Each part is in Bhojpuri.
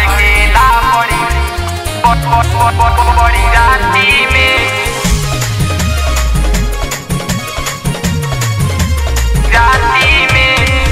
धड़केला बड़ी बड़ी राती में राती में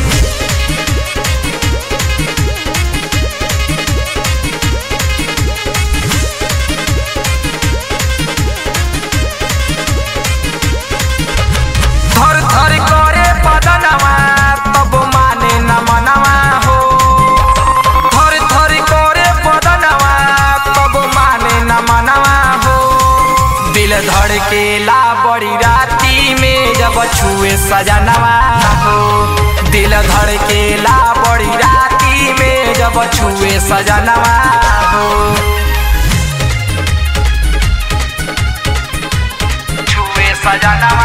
थर थर करे बदनवा तब माने न मनवा हो थर थर करे बदनवा तब माने न मनवा हो दिल धड़केला बड़ी राती में जब छुए सजनवा हो दिल धड़केला बड़ी राती में जब छुए सजनवा हो छुए सजनवा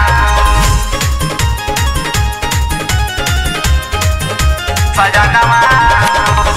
सजनवा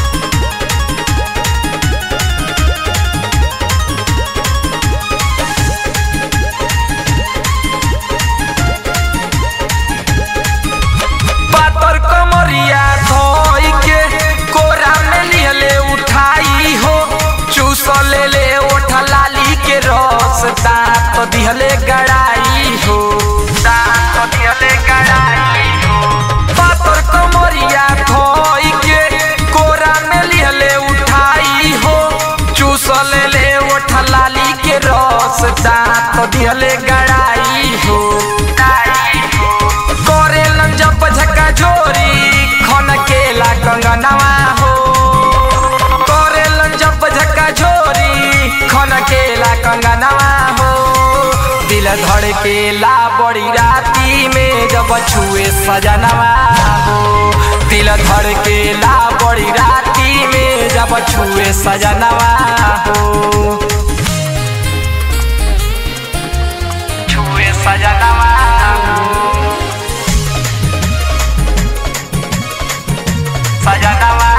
पातर कमरिया धोई के कोरा में लिहले उठाई हो चूस ले ले ओठ लाली के रस दांत दिहले गड़ाई हो दांत दिहले गड़ाई हो पातर कमरिया धोई के कोरा में लिहले उठाई हो चूस ले ले ओठ लाली के रस दांत दिहले गड़ाई हो गड़ाई हो करेलन जब झका झोरी खन केला कंगनवा हो करेलन जब झका झोरी खन केला कंगनवा हो दिल धड़केला बड़ी राती में जब छुए सजनवा हो दिल धड़केला बड़ी राती में जब छुए सजनवा हो छुए सजनवा हो सजनवा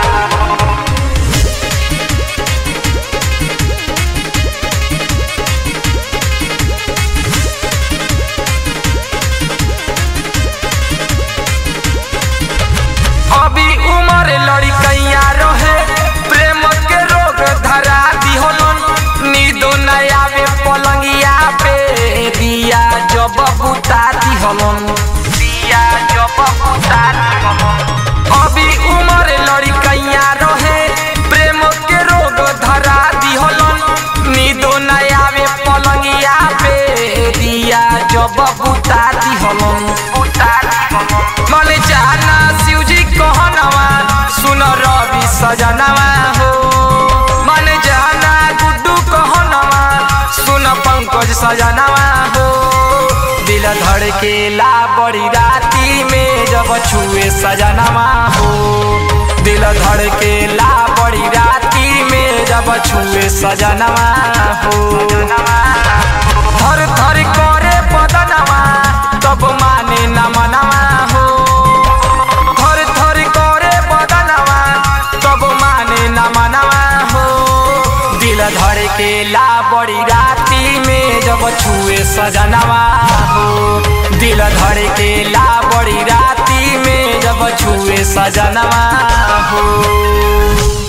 अभी उमर लड़कैया रहे प्रेम के रोग धरा दिहलन नींदो न आवे पलंगिया पे दिया जब बुता दिहलन दिया जब बुता दिहलन अभी उमर लड़कैया रहे प्रेम के रोग धरा दिहलन नींदो न आवे पलंगिया पे दिया जब बुता दिहलन बुता दिहलन मन जाना शिवजी कहनवा सुन रवि सजनवा हो मन जाना गुड्डू कहनवा सुन पंकज सजनवा हो दिल धड़केला बड़ी राती में जब छुए सजनवा हो दिल धड़केला बड़ी राती में जब छुए सजनवा हो थर थर करे बदनवा तब माने न मनवा हो थर थर करे बदनवा तब माने न मनवा हो दिल धड़केला बड़ी राती में जब छुए सजनवा हो दिल धड़केला बड़ी राती में जब छुए सजनवा हो